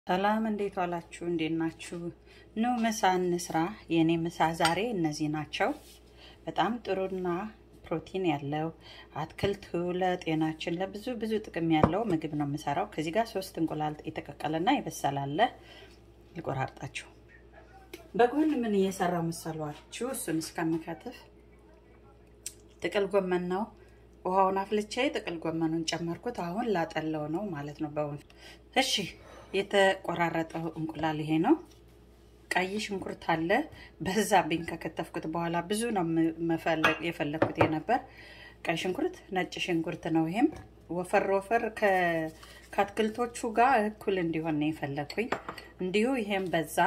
ሰላም እንዴት ዋላችሁ? እንዴት ናችሁ? ኑ ምሳ እንስራ። የእኔ ምሳ ዛሬ እነዚህ ናቸው። በጣም ጥሩና ፕሮቲን ያለው አትክልት ለጤናችን ለብዙ ብዙ ጥቅም ያለው ምግብ ነው የምሰራው። ከዚህ ጋር ሶስት እንቁላል የተቀቀለና የበሰላለ ልቆራርጣችሁ። በጎን ምን እየሰራው መሰሏችሁ? እሱን እስከምከትፍ ጥቅል ጎመን ነው። ውሃውን አፍልቼ ጥቅል ጎመኑን ጨመርኩት። አሁን ላጠለው ነው ማለት ነው በውን እሺ የተቆራረጠው እንቁላል ይሄ ነው። ቀይ ሽንኩርት አለ። በዛብኝ ከከተፍኩት በኋላ ብዙ ነው መፈለግ የፈለግኩት የነበር ቀይ ሽንኩርት፣ ነጭ ሽንኩርት ነው። ይሄም ወፈር ወፈር ከአትክልቶቹ ጋር እኩል እንዲሆን ነው የፈለግኩኝ። እንዲሁ ይሄም በዛ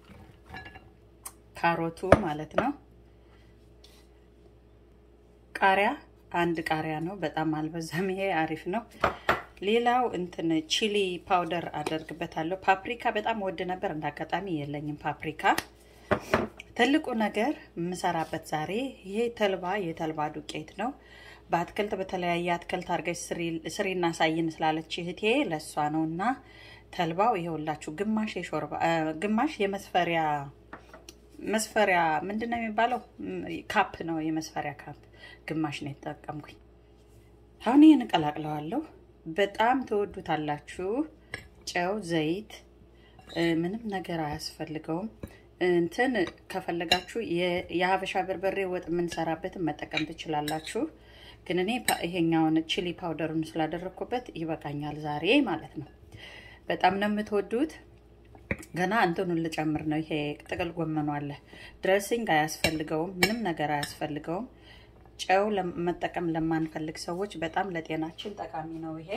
ካሮቱ ማለት ነው። ቃሪያ አንድ ቃሪያ ነው። በጣም አልበዛም። ይሄ አሪፍ ነው። ሌላው እንትን ቺሊ ፓውደር አደርግበታለሁ። ፓፕሪካ በጣም ወድ ነበር፣ እንዳጋጣሚ የለኝም ፓፕሪካ። ትልቁ ነገር የምሰራበት ዛሬ ይሄ ተልባ የተልባ ዱቄት ነው። በአትክልት በተለያየ አትክልት አድርገሽ ስሪና ሳይን ስላለች እህቴ ለእሷ ነው እና ተልባው ይኸውላችሁ ግማሽ የሾርባ ግማሽ የመስፈሪያ መስፈሪያ ምንድን ነው የሚባለው ካፕ ነው የመስፈሪያ ካፕ ግማሽ ነው የተጠቀምኩኝ። አሁን ይህን እቀላቅለዋለሁ። በጣም ትወዱታላችሁ። ጨው፣ ዘይት ምንም ነገር አያስፈልገውም። እንትን ከፈለጋችሁ የሀበሻ በርበሬ ወጥ የምንሰራበትን መጠቀም ትችላላችሁ። ግን እኔ ይሄኛውን ቺሊ ፓውደሩን ስላደረግኩበት ይበቃኛል ዛሬ ማለት ነው። በጣም ነው የምትወዱት። ገና እንትኑን ልጨምር ነው። ይሄ ጥቅል ጎመኑ አለ። ድሬሲንግ አያስፈልገውም። ምንም ነገር አያስፈልገውም። ጨው መጠቀም ለማንፈልግ ሰዎች በጣም ለጤናችን ጠቃሚ ነው። ይሄ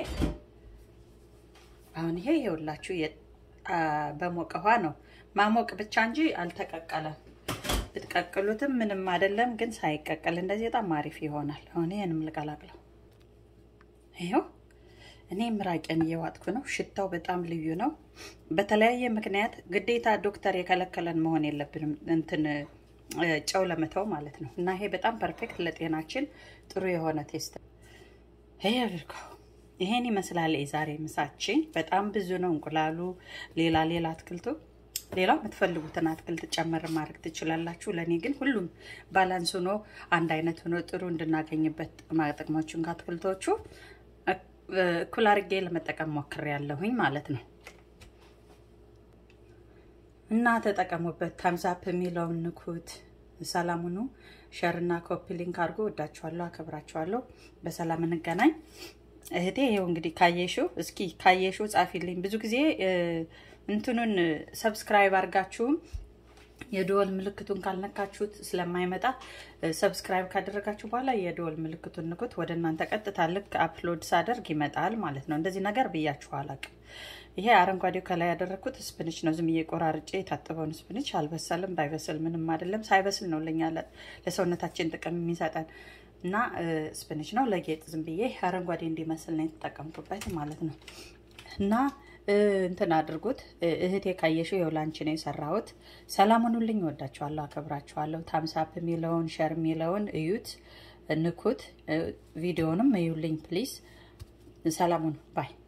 አሁን ይሄ ይኸውላችሁ በሞቀ ውሃ ነው ማሞቅ ብቻ እንጂ አልተቀቀለም። ብትቀቅሉትም ምንም አይደለም፣ ግን ሳይቀቀል እንደዚህ በጣም አሪፍ ይሆናል። አሁን ይህንም ልቀላቅለው። ይኸው እኔ ምራቄን እየዋጥኩ ነው። ሽታው በጣም ልዩ ነው። በተለያየ ምክንያት ግዴታ ዶክተር የከለከለን መሆን የለብንም እንትን ጨው ለመተው ማለት ነው። እና ይሄ በጣም ፐርፌክት ለጤናችን ጥሩ የሆነ ቴስት ይሄ አድርገው። ይሄን ይመስላል የዛሬ ምሳችን። በጣም ብዙ ነው እንቁላሉ፣ ሌላ ሌላ አትክልቱ፣ ሌላው የምትፈልጉትን አትክልት ጨመር ማድረግ ትችላላችሁ። ለእኔ ግን ሁሉም ባላንስ ሆኖ አንድ አይነት ሆኖ ጥሩ እንድናገኝበት ጥቅሞችን ከአትክልቶቹ እኩል አድርጌ ለመጠቀም ሞክሬያለሁኝ ማለት ነው። እና ተጠቀሙበት። ታምዛፕ የሚለውን ንኩት። ሰላሙኑ ሸርና ኮፒ ሊንክ አድርጎ ወዳችኋለሁ፣ አከብራችኋለሁ። በሰላም እንገናኝ። እህቴ ይኸው እንግዲህ ካየሽው፣ እስኪ ካየሽው ጻፊልኝ። ብዙ ጊዜ እንትኑን ሰብስክራይብ አድርጋችሁም የደወል ምልክቱን ካልነካችሁት ስለማይመጣ ሰብስክራይብ ካደረጋችሁ በኋላ የደወል ምልክቱን ንኩት። ወደ እናንተ ቀጥታ ልክ አፕሎድ ሳደርግ ይመጣል ማለት ነው። እንደዚህ ነገር ብያችሁ አላቅም። ይሄ አረንጓዴው ከላይ ያደረግኩት ስፕንች ነው። ዝም ቆራርጬ የታጠበውን ስፕንች አልበሰልም። ባይበስል ምንም አይደለም። ሳይበስል ነው ለኛ ለሰውነታችን ጥቅም የሚሰጠን እና ስፕንች ነው። ለጌጥ ዝም ብዬ አረንጓዴ እንዲመስል ነው የተጠቀምኩበት ማለት ነው እና እንትን አድርጉት እህቴ ካየሽው ይኸው ላንቺ ነው የሰራሁት። ሰላም ሁኑልኝ። እወዳችኋለሁ፣ አከብራችኋለሁ። ታምሳፕ የሚለውን ሸር የሚለውን እዩት፣ ንኩት። ቪዲዮንም እዩልኝ ፕሊዝ። ሰላም ሁኑ ባይ